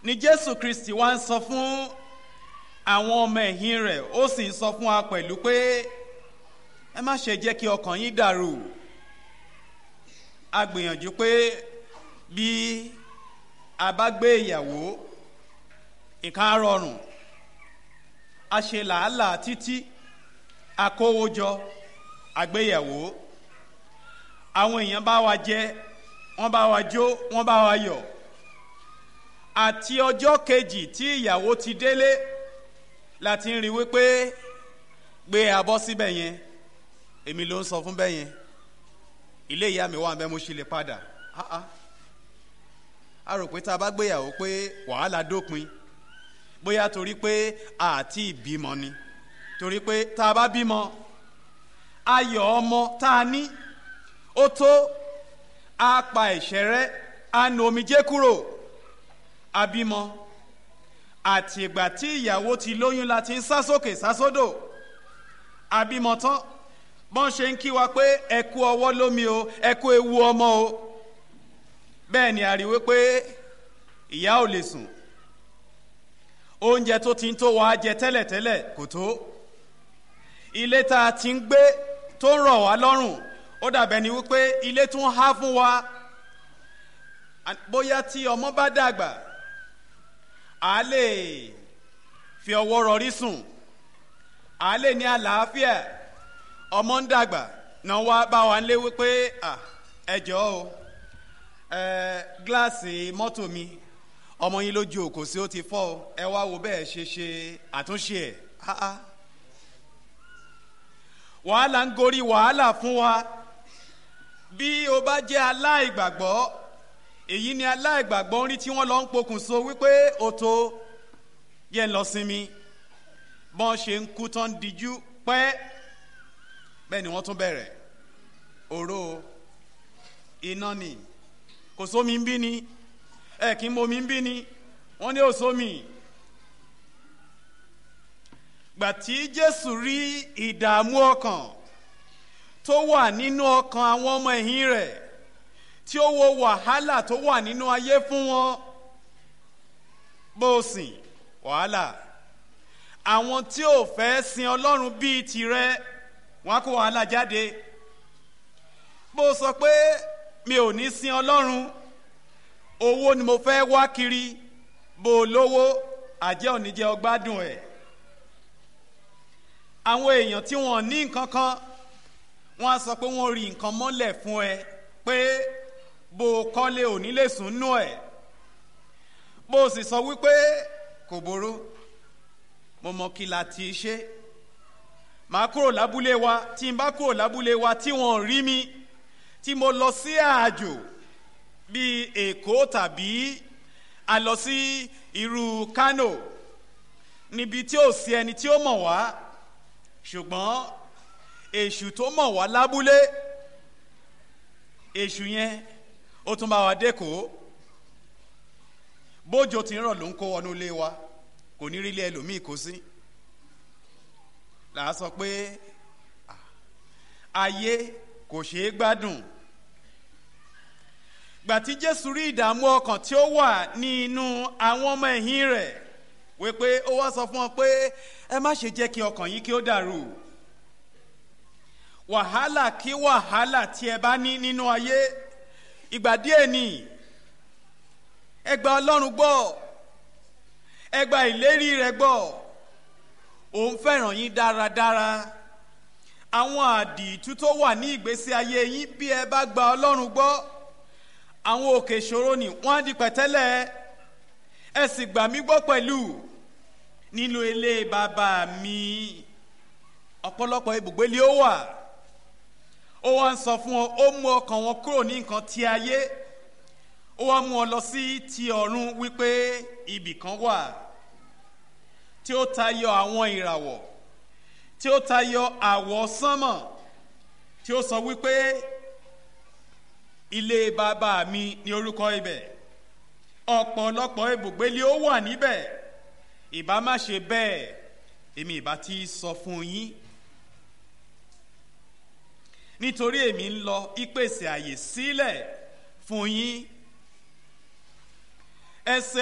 ni jésù kristi wá ń sọ fún àwọn ọmọ ẹ̀yìn rẹ̀ ó sì ń sọ fún wa pẹ̀lú pé ẹ má ṣe jẹ́ kí ọkàn yín dàrú a gbìyànjú pé bí a bá gbé ìyàwó nǹkan á rọrùn a ṣe làálàá títí a kówó jọ àgbéyàwó àwọn èèyàn bá wa jẹ wọ́n bá wa jó wọ́n bá wa yọ̀ àti ọjọ́ kejì tí ìyàwó ti délé láti ń rí wípé gbé abọ́ síbẹ̀ yẹn èmi ló ń sọ fún bẹ́ẹ̀ yẹn ilé ìyá mi wà ń bẹ́ mo ṣe lè padà ah ah a rò pé tá a bá gbéyàwó pé wàhálà dópin bóyá torí pé àti ìbímọ ni torí pé tá a bá bímọ ayọ̀ ọmọ tá a ní ó tó a pa ẹ̀ṣẹ̀ rẹ́ a nu omijé kúrò abímọ àti ìgbà tí ìyàwó ti lóyún la ti ń sá sókè sá sódò abímọ tán bọ́n ṣe ń kí wa pé ẹ kú ọwọ́ lómi o ẹ kú ewu ọmọ o bẹ́ẹ̀ ni a rí wípé ìyá ò lè sùn oúnjẹ tó ti ń tó wa jẹ tẹ́lẹ̀tẹ́lẹ̀ kò tó ilé tá a ti ń gbé tó ń rọ̀ wá lọ́rùn ó dàbẹ̀ ni wípé ilé tún há fún wa bóyá tí ọmọ bá dàgbà a lè fi ọwọ́ rọrí sùn a lè ní àlàáfíà ọmọ ń dàgbà náà wá bá wa ń lé wípé ẹ jọ̀ọ́ o gíláàsì mọ́tò mi ọmọ yín lójú òkò sí ó ti fọ́ ọ ẹ wá wo bẹ́ẹ̀ ṣe ṣe àtúnṣe ẹ̀ wàhálà ń gorí wàhálà fún wa bí o bá jẹ́ aláìgbàgbọ́ èyí ni aláìgbàgbọ́ ń rí tí wọ́n lọ ń pokùnso wípé o tó yẹ ń lọ sinmi bọ́n ṣe ń kú tán díjú pẹ́ bẹ́ẹ̀ ni wọ́n tún bẹ̀rẹ̀ òró iná ni kò sómi ń bí ni ẹ kì í momi ń bí ni wọ́n ní òsómi gbà tí jésù rí ìdààmú ọkàn tó wà nínú ọkàn àwọn ọmọ ẹ̀yìn rẹ̀ tí ó wo wàhálà tó wà nínú ayé fún wọn bó o sìn wàhálà àwọn tí ò fẹ́ sin ọlọ́run bíi tirẹ̀ wọn á kó wàhálà jáde bó o sọ pé mi ò ní sin ọlọ́run owó ni mo fẹ́ wá kiri bó o lówó àjẹ́ òní jẹ́ ọgbádùn ẹ̀ àwọn èèyàn tí wọ́n ní nǹkan kan wọ́n á sọ pé wọ́n rí nǹkan mọ́lẹ̀ fún ẹ pé bó o kọ́lé òní lè sùn nú ẹ̀ bó o sì sọ wípé kò boró mo mọ kí la ti ṣe màá kúrò lábúlé wa tí n bá kúrò lábúlé wa tí wọ́n rí mi tí mo lọ sí àjò bíi èkó tàbí a lọ sí irú kano níbi tí ò sí ẹni tí ó mọ̀ wá ṣùgbọ́n èṣù tó mọ̀ wá lábúlé èṣù yẹn ó tún bá wa dẹ́kọ̀ọ́ bójò tí ń rọ̀ ló ń kó wọnú ilé wa kò ní rí ilé ẹlòmíì kó sí là á sọ pé ayé kò ṣeé gbádùn gbà tí jésù rí ìdààmú ọkàn tí ó wà ní inú àwọn ọmọ ẹ̀yìn rẹ̀ wípé ó wá sọ fún wọn pé ẹ má ṣe jẹ́ kí ọkàn yín kí ó dàrú wàhálà kí wàhálà tí ẹ bá ní nínú ayé ìgbà díẹ̀ ni ẹ gba ọlọ́run gbọ́ ẹ gba ìlérí rẹ̀ gbọ́ òun fẹ́ràn yín dáradára àwọn àdìtú tó wà ní ìgbésí ayé yín bí ẹ bá gba ọlọ́run gbọ́ àwọn òkè ìṣòro ni wọ́n á di pẹ̀tẹ́lẹ̀ ẹ sì gbà mí gbọ́ pẹ̀lú nínú ilé bàbá mi ọ̀pọ̀lọpọ̀ ibùgbé lé ó wà ó wá ń sọ fún ọ ó mú ọkàn wọn kúrò ní nǹkan ti ayé ó wá mú ọ lọ sí ti ọ̀run wípé ibì kan wà tí ó tayọ àwọn ìràwọ̀ tí ó tayọ àwọ̀ sánmọ̀ tí ó sọ wípé ilé bàbá mi ní orúkọ ibẹ̀ ọ̀pọ̀lọpọ̀ ibùgbé lé ó wà níbẹ̀ ìbá má ṣe bẹ́ẹ̀ èmi ìbá ti sọ fún yín nítorí èmi ń lọ ìpèsè àyè sílẹ̀ fún yín ẹsẹ̀